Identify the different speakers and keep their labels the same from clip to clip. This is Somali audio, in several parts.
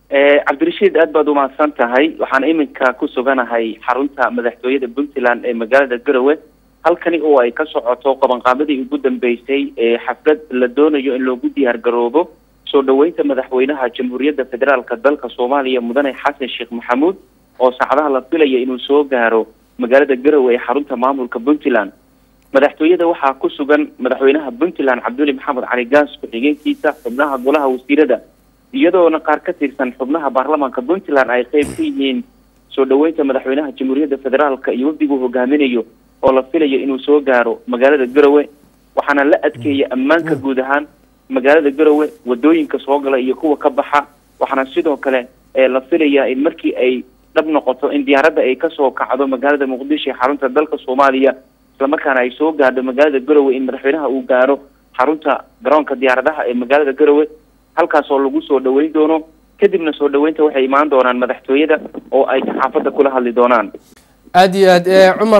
Speaker 1: cabdirashiid aad baad umahadsan tahay waxaan iminka ku suganahay xarunta madaxtooyada puntland ee magaalada garowe halkani oo ay ka socoto qabanqaabadii ugu dambeysay ee xaflad la doonayo in loogu diyaar garoobo soo dhaweynta madaxweynaha jamhuuriyadda federaalka dalka soomaaliya mudane xasan sheekh maxamuud oo saacadaha la filaya inuu soo gaaro magaalada garowe ee xarunta maamulka puntland madaxtooyada waxaa ku sugan madaxweynaha puntland cabduli maxamed cali gaas ku-xigeenkiisa xubnaha golaha wasiirada iyadoona qaar ka tirsan xubnaha baarlamaanka puntland ay qeyb ka yihiin soo dhaweynta madaxweynaha jamhuuriyadda federaalka iyo wafdiguu hogaaminayo oo la filayo inuu soo gaaro magaalada garowe waxaana la adkeeyay ammaanka guud ahaan magaalada garowe wadooyinka soo gala iyo kuwa ka baxa waxaana sidoo kale la filayaa in markii ay dhab noqoto in diyaaradda ay kasoo kacdo magaalada muqdisho ee xarunta dalka soomaaliya islamarkaana ay soo gaadho magaalada garowe in madaxweynaha uu gaaro xarunta garoonka diyaaradaha ee magaalada garowe halkaas oo lagu soo dhaweyn doono kadibna soo dhaweynta waxay imaan doonaan madaxtooyada oo ay saxaafadda kula hadli doonaan
Speaker 2: aada iyo aad cumar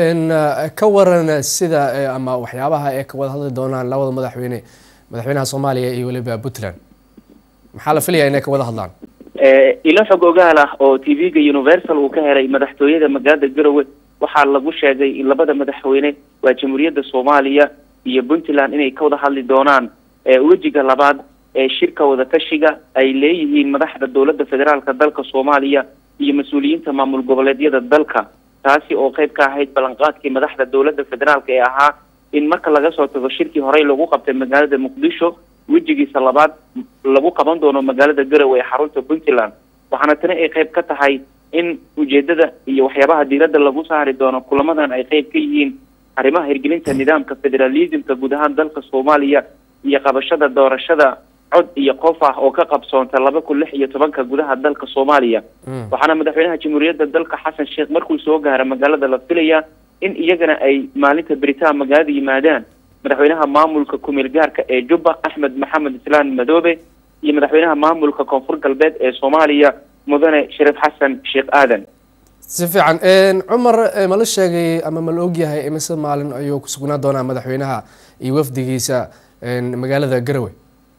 Speaker 2: ka waran sida ama waxyaabaha ee ka wada hadli doonaan labada madaxweyne madaxweynaha soomaaliya iyo weliba puntland maxaa la filaya inay ka wada hadlaan
Speaker 1: ilo xog ogaal ah oo t v-ga universal uu ka helay madaxtooyada magaalada garowe waxaa lagu sheegay in labada madaxweyne waa jamhuuriyadda soomaaliya iyo puntland inay ka wada hadli doonaan wejiga labaad ee shirka wadatashiga ay leeyihiin madaxda dowladda federaalka dalka soomaaliya iyo mas-uuliyiinta maamul goboleedyada dalka taasi oo qeyb ka ahayd ballanqaadkii madaxda dowladda federaalka ee ahaa in marka laga soo tago shirkii horey lagu qabtay magaalada muqdisho wejigiisa labaad lagu qaban doono magaalada garowe ee xarunta puntland waxaana tani ay qeyb ka tahay in ujeedada iyo waxyaabaha diiradda lagu saari doono kulamadan ay qeyb ka yihiin arrimaha hirgelinta nidaamka federalismka guud ahaan dalka soomaaliya iyo qabashada doorashada cod iyo qof ah oo ka qabsoonta laba kun lix iyo tobanka gudaha dalka soomaaliya waxaana madaxweynaha jamhuuriyadda dalka xasan sheekh markuu soo gaaro magaalada la filayaa in iyagana ay maalinta beritaan magaalada yimaadaan madaxweynaha maamulka kumeel gaarka ee jubba axmed maxamed islaan madoobe iyo madaxweynaha maamulka koonfur galbeed ee soomaaliya mudane shariif xasan sheekh aadan
Speaker 2: si fiican cumar ma la sheegay ama ma la ogyahay imise maalin ayuu ku sugnaa doonaa madaxweynaha iyo wafdigiisa magaalada garowe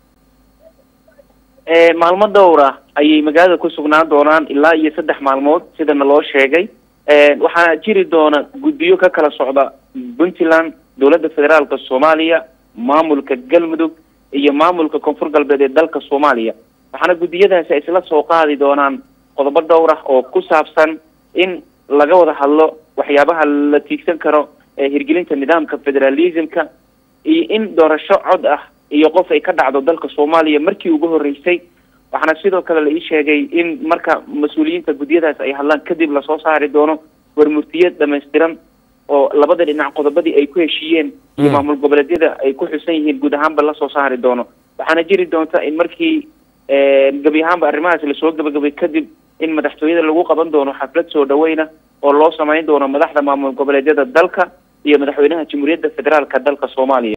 Speaker 1: maalmo dhowra ayay magaalada ku sugnaan doonaan ilaa iyo saddex maalmood sidana loo sheegay waxaa jiri doona guddiyo ka kala socda puntland dowladda federaalka soomaaliya maamulka galmudug iyo maamulka koonfur galbeed ee dalka soomaaliya waxaana guddiyadaasi ay isla soo qaadi doonaan qodobo dhowr ah oo ku saabsan in laga wada hadlo waxyaabaha la tiigsan karo ee hirgelinta nidaamka federalismka iyo in doorasho cod ah iyo qof ay ka dhacdo dalka soomaaliya markii ugu horreysay waxaana sidoo kale la ii sheegay in marka mas-uuliyiinta guddiyadaas ay hadlaan kadib lasoo saari doono warmurtiyad dhamaystiran oo labada dhinac qodobadii ay ku heshiiyeen iyo maamul goboleedyada ay ku xusan yihiin guud ahaanba lasoo saari doono waxaana jiri doonta in markii gebi ahaanba arrimahaas lasoo gabagabay kadib in madaxtooyada lagu qaban doono xaflad soo dhaweyna oo loo samayn doono madaxda maamul goboleedyada dalka iyo madaxweynaha jamhuuriyadda federaalka dalka soomaaliya